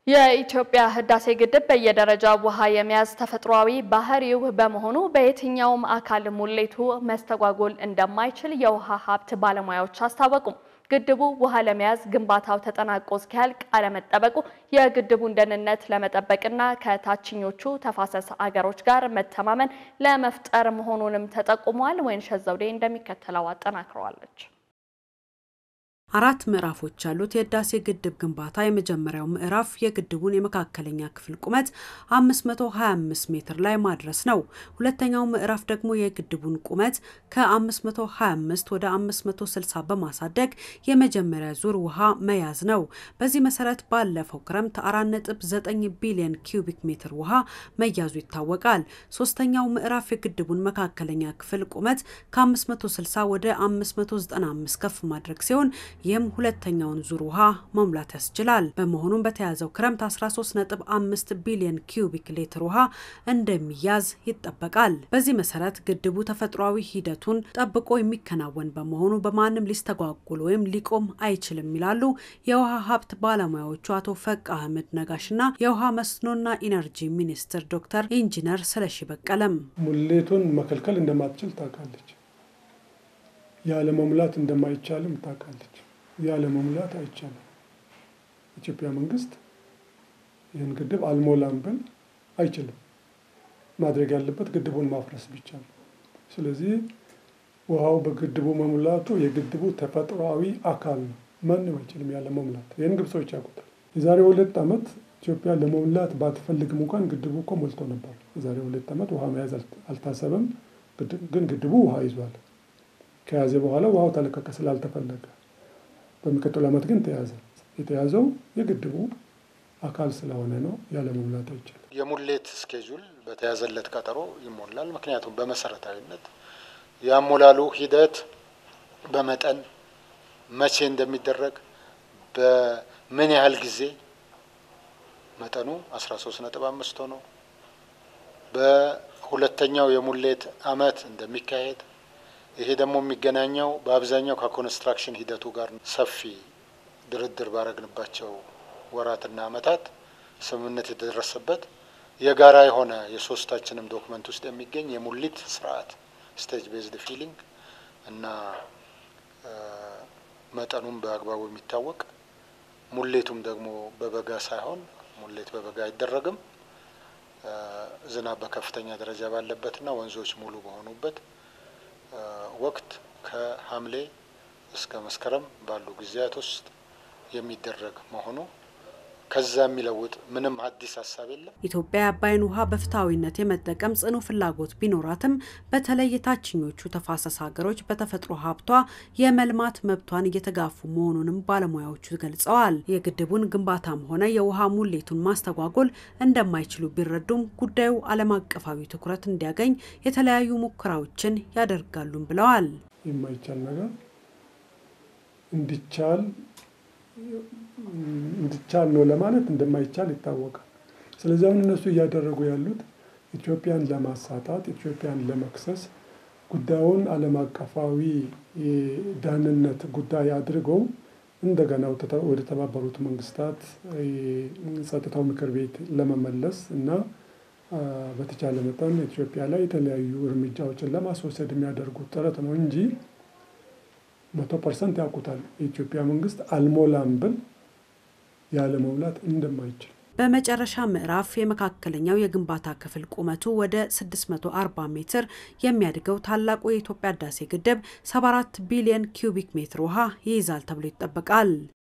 የኢትዮጵያ ህዳሴ ግድብ በየደረጃው ውሃ የመያዝ ተፈጥሯዊ ባህሪው በመሆኑ በየትኛውም አካል ሙሌቱ መስተጓጎል እንደማይችል የውሃ ሀብት ባለሙያዎች አስታወቁም። ግድቡ ውሃ ለመያዝ ግንባታው ተጠናቆ እስኪያልቅ አለመጠበቁ የግድቡን ደህንነት ለመጠበቅና ከታችኞቹ ተፋሰስ አገሮች ጋር መተማመን ለመፍጠር መሆኑንም ተጠቁሟል። ወይንሸት ዘውዴ እንደሚከተለው አጠናክረዋለች። አራት ምዕራፎች ያሉት የህዳሴ ግድብ ግንባታ የመጀመሪያው ምዕራፍ የግድቡን የመካከለኛ ክፍል ቁመት 525 ሜትር ላይ ማድረስ ነው። ሁለተኛው ምዕራፍ ደግሞ የግድቡን ቁመት ከ525 ወደ 560 በማሳደግ የመጀመሪያ ዙር ውሃ መያዝ ነው። በዚህ መሰረት ባለፈው ክረምት 4.9 ቢሊዮን ኪዩቢክ ሜትር ውሃ መያዙ ይታወቃል። ሶስተኛው ምዕራፍ የግድቡን መካከለኛ ክፍል ቁመት ከ560 ወደ 595 ከፍ ማድረግ ሲሆን ይህም ሁለተኛውን ዙር ውሃ መሙላት ያስችላል። በመሆኑም በተያዘው ክረምት 13.5 ቢሊዮን ኪዩቢክ ሊትር ውሃ እንደሚያዝ ይጠበቃል። በዚህ መሰረት ግድቡ ተፈጥሯዊ ሂደቱን ጠብቆ የሚከናወን በመሆኑ በማንም ሊስተጓጉል ወይም ሊቆም አይችልም ይላሉ የውሃ ሀብት ባለሙያዎቹ አቶ ፈቅ አህመድ ነጋሽና የውሃ መስኖና ኢነርጂ ሚኒስትር ዶክተር ኢንጂነር ስለሺ በቀለም። ሙሌቱን መከልከል እንደማትችል ታውቃለች። ያለ መሙላት እንደማይቻልም ታውቃለች። ያለ መሙላት አይቻልም። ኢትዮጵያ መንግስት ይህን ግድብ አልሞላም ብል አይችልም። ማድረግ ያለበት ግድቡን ማፍረስ ብቻ ነው። ስለዚህ ውሃው በግድቡ መሙላቱ የግድቡ ተፈጥሯዊ አካል ነው። ማንም አይችልም ያለ መሙላት። ይህን ግብጾች ያውቁታል። የዛሬ ሁለት ዓመት ኢትዮጵያ ለመሙላት ባትፈልግም እንኳን ግድቡ እኮ ሞልቶ ነበር። የዛሬ ሁለት ዓመት ውሃ መያዝ አልታሰበም፣ ግን ግድቡ ውሃ ይዟል። ከያዘ በኋላ ውሃው ተለቀቀ ስላልተፈለገ። በሚቀጥሉ ዓመት ግን ተያዘ። የተያዘው የግድቡ አካል ስለሆነ ነው። ያለ መሙላት አይችልም። የሙሌት ስኬጁል በተያዘለት ቀጠሮ ይሞላል። ምክንያቱም በመሰረታዊነት የአሞላሉ ሂደት በመጠን መቼ እንደሚደረግ በምን ያህል ጊዜ መጠኑ 13 ነጥብ አምስት ሆኖ በሁለተኛው የሙሌት አመት እንደሚካሄድ ይሄ ደግሞ የሚገናኘው በአብዛኛው ከኮንስትራክሽን ሂደቱ ጋር ሰፊ ድርድር ባረግንባቸው ወራትና አመታት ስምምነት የተደረሰበት የጋራ የሆነ የሶስታችንም ዶክመንት ውስጥ የሚገኝ የሙሊት ስርዓት ስቴጅ ቤዝድ ፊሊንግ እና መጠኑም በአግባቡ የሚታወቅ ሙሌቱም ደግሞ በበጋ ሳይሆን ሙሌት በበጋ አይደረግም። ዝናብ በከፍተኛ ደረጃ ባለበትና ወንዞች ሙሉ በሆኑበት ወቅት ከሐምሌ እስከ መስከረም ባሉ ጊዜያት ውስጥ የሚደረግ መሆኑ ከዛ የሚለውጥ ምንም አዲስ ሀሳብ የለም። ኢትዮጵያ የአባይን ውሃ በፍትሐዊነት የመጠቀም ጽኑ ፍላጎት ቢኖራትም በተለይ የታችኞቹ ተፋሰስ ሀገሮች በተፈጥሮ ሀብቷ የመልማት መብቷን እየተጋፉ መሆኑንም ባለሙያዎቹ ገልጸዋል። የግድቡን ግንባታም ሆነ የውሃ ሙሌቱን ማስተጓጎል እንደማይችሉ ቢረዱም ጉዳዩ ዓለም አቀፋዊ ትኩረት እንዲያገኝ የተለያዩ ሙከራዎችን ያደርጋሉም ብለዋል። የማይቻል ነገር እንዲቻል እንዲቻል ነው ለማለት እንደማይቻል ይታወቃል። ስለዚህ አሁን እነሱ እያደረጉ ያሉት ኢትዮጵያን ለማሳጣት፣ ኢትዮጵያን ለመክሰስ ጉዳዩን ዓለም አቀፋዊ ደህንነት ጉዳይ አድርገው እንደገና ወደ ተባበሩት መንግስታት ጸጥታው ምክር ቤት ለመመለስ እና በተቻለ መጠን ኢትዮጵያ ላይ የተለያዩ እርምጃዎችን ለማስወሰድ የሚያደርጉት ጥረት ነው እንጂ መቶ ፐርሰንት ያውቁታል። የኢትዮጵያ መንግስት አልሞላም ብል ያለ መሙላት እንደማይችል። በመጨረሻ ምዕራፍ የመካከለኛው የግንባታ ክፍል ቁመቱ ወደ 640 ሜትር የሚያድገው ታላቁ የኢትዮጵያ ህዳሴ ግድብ 74 ቢሊዮን ኪዩቢክ ሜትር ውሃ ይይዛል ተብሎ ይጠበቃል።